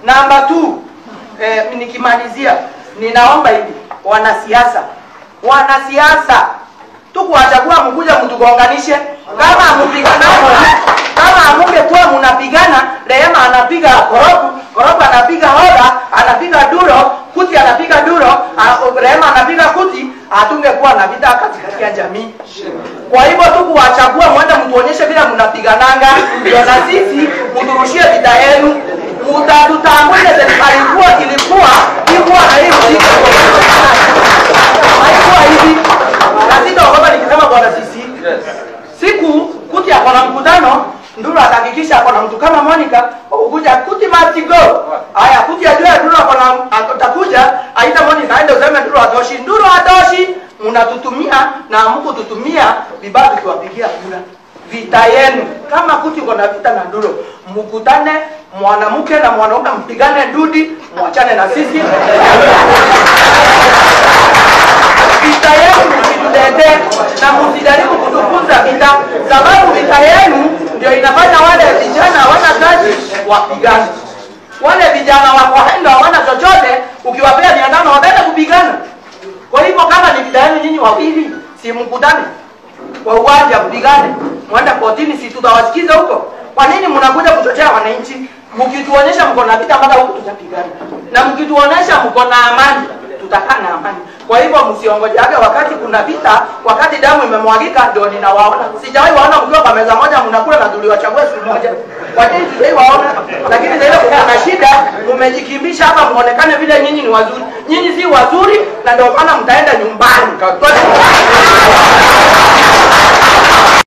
Namba 2 eh, nikimalizia ninaomba hivi wanasiasa wanasiasa tukuwachagua mkuja mtugonganishe kama amupigana kama amungekuwa mnapigana Rehema anapiga koroku koroku anapiga hoda anapiga duro kuti anapiga duro a- Rehema anapiga kuti hatungekuwa na vita katikati ya jamii kwa hivyo tu kuwachagua mwende mtuonyeshe vile mnapigananga ndio na sisi mturushie vita yenu mutatutambule serikali kuwa ilikuwa ikuwa na hii mziki haikuwa hivi na sitaogopa nikisema bwana sisi siku kuti ako na mkutano nduru atahakikisha ako na mtu kama Monica ukuja kuti must go haya kuti ajue nduru ako na atakuja aita Monica aende useme nduru atoshi nduru atoshi mnatutumia na mkututumia vibaya tukiwapigia kura vita yenu kama kuti uko na vita na nduru mkutane mwanamke na mwanaume mpigane ndudi mwachane na sisi vita yenu msitutete na msijaribu kutufunza vita, sababu vita yenu ndio inafanya wale vijana hawana kazi wapigane. Wale vijana wako hendo hawana chochote, ukiwapea mia tano wataenda kupigana. Kwa hivyo kama ni vita yenu nyinyi wawili, si mkutane kwa uwanja mpigane, mwende kotini, si tutawasikiza huko? Kwa nini mnakuja kuchochea wananchi? Mkituonyesha mko na vita mpaka huko tutapigana, na mkituonyesha mko na amani tutakaa na amani. Kwa hivyo msiongojeage wakati kuna vita, wakati damu imemwagika ndio ninawaona. Sijawahi waona mkiwa kwa meza moja mnakula na tuliwachagua siku moja. Kwa nini sijawahi waona? Lakini sasa kuna shida, mmejikimbisha hapa muonekane vile nyinyi ni wazuri. Nyinyi si wazuri na ndio maana mtaenda nyumbani. Kwa-